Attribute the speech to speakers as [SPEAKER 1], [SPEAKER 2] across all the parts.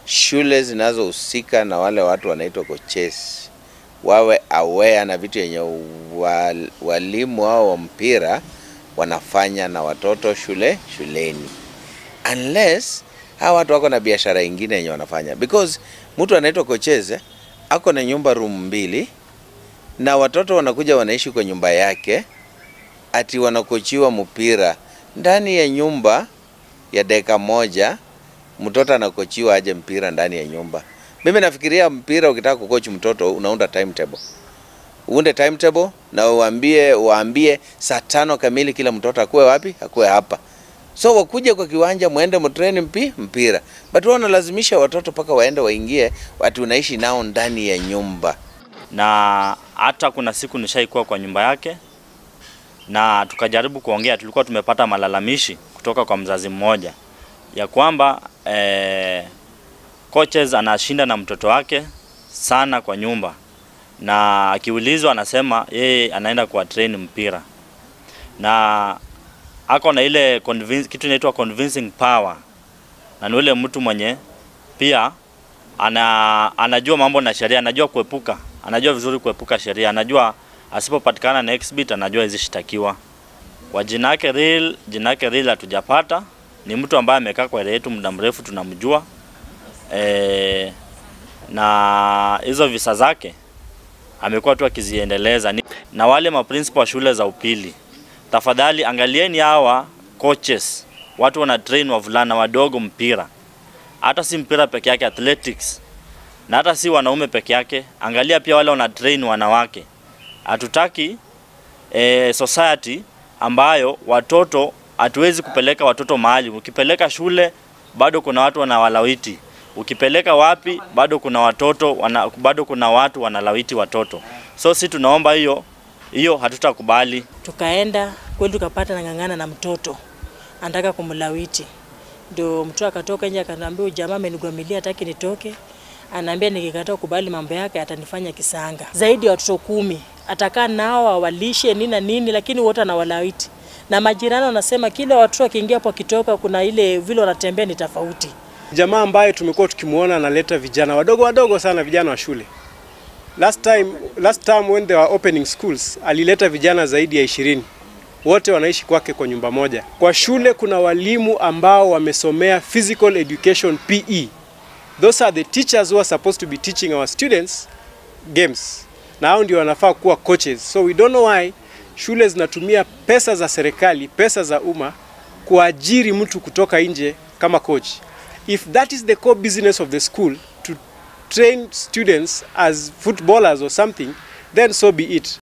[SPEAKER 1] shule zinazohusika na wale watu wanaitwa coaches wawe aware na vitu yenye wal, walimu wao wa mpira wanafanya na watoto shule shuleni, unless hawa watu wako na biashara ingine yenye wanafanya, because mtu anaitwa coaches eh, ako na nyumba room mbili na watoto wanakuja wanaishi kwa nyumba yake, ati wanakochiwa mpira ndani ya nyumba ya dakika moja. Mtoto anakochiwa aje mpira ndani ya nyumba? Mimi nafikiria mpira, ukitaka kukochi mtoto unaunda timetable, uunde timetable na uambie waambie saa tano kamili kila mtoto akuwe wapi, akuwe hapa. So wakuje kwa kiwanja, muende mtrain mpi mpira, but wao wanalazimisha watoto mpaka waende waingie, watu unaishi nao ndani ya nyumba.
[SPEAKER 2] na hata kuna siku nishaikuwa kwa nyumba yake na tukajaribu kuongea. Tulikuwa tumepata malalamishi kutoka kwa mzazi mmoja ya kwamba eh, coaches anashinda na mtoto wake sana kwa nyumba, na akiulizwa anasema yeye anaenda kuwa train mpira na ako na ile convince, kitu inaitwa convincing power, na ni ule mtu mwenye pia ana, anajua mambo na sheria, anajua kuepuka, anajua vizuri kuepuka sheria, anajua asipopatikana na exhibit anajua hizi shtakiwa. Kwa jina yake real, jina yake real hatujapata. Ni mtu ambaye amekaa kwa area yetu muda mrefu, tunamjua e, na hizo visa zake amekuwa tu akiziendeleza. Ni- Na wale maprincipal wa shule za upili, tafadhali angalieni hawa coaches, watu wana train wavulana wadogo mpira hata si mpira peke yake, athletics na hata si wanaume peke yake. Angalia pia wale wana train wanawake. Hatutaki eh, society ambayo watoto, hatuwezi kupeleka watoto mahali. Ukipeleka shule bado kuna watu wanawalawiti, ukipeleka wapi bado kuna watoto wana, bado kuna watu wanalawiti watoto. So si tunaomba hiyo hiyo, hatutakubali.
[SPEAKER 3] Tukaenda kweli tukapata nang'ang'ana na mtoto anataka kumlawiti, ndio mtoto akatoka nje akaniambia, "Huyu jamaa amenigwamilia, hataki nitoke. Anaambia nikikataa kubali mambo yake atanifanya kisanga. Zaidi ya watoto kumi atakaa nao awalishe nini na nini, lakini wote anawalawiti na majirani wanasema kila watoto wakiingia hapo wakitoka, kuna ile vile wanatembea ni tofauti.
[SPEAKER 4] Jamaa ambaye tumekuwa tukimwona analeta vijana wadogo wadogo sana, vijana wa shule. Last time, last time when they were opening schools, alileta vijana zaidi ya ishirini. Wote wanaishi kwake kwa nyumba moja. Kwa shule kuna walimu ambao wamesomea physical education PE. Those are the teachers who are supposed to be teaching our students games. Na hao ndio wanafaa kuwa coaches. So we don't know why shule zinatumia pesa za serikali, pesa za umma kuajiri mtu kutoka nje kama coach. If that is the core business of the school to train students as footballers or something, then so be it.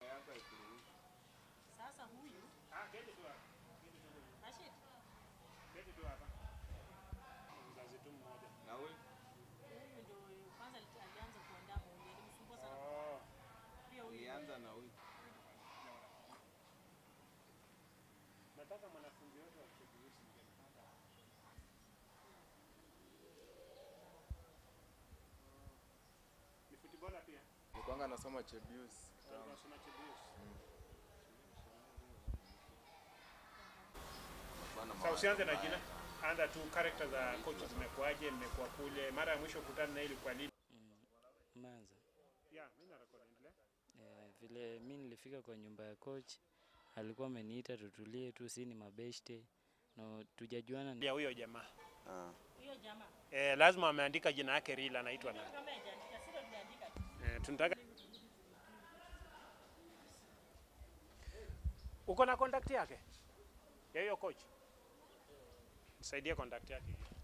[SPEAKER 5] Nilikuwanga nasoma Chebius kitambo.
[SPEAKER 4] Sasa usianze na jina. Anza tu character za coaches zimekuaje, mmekuwa kule. Mara ya mwisho kukutana na ilikuwa lini?
[SPEAKER 6] Manza.
[SPEAKER 4] Yeah, mimi na record endelea.
[SPEAKER 6] Eh, vile mi nilifika kwa nyumba ya coach alikuwa ameniita tutulie tu, si ni mabeshte no tujajuana.
[SPEAKER 4] Ya huyo jamaa.
[SPEAKER 1] Ah.
[SPEAKER 4] Eh, lazima ameandika jina yake real anaitwa nani? Eh, tunataka Uko na contact yake? Ya hiyo coach? Nisaidie contact yake.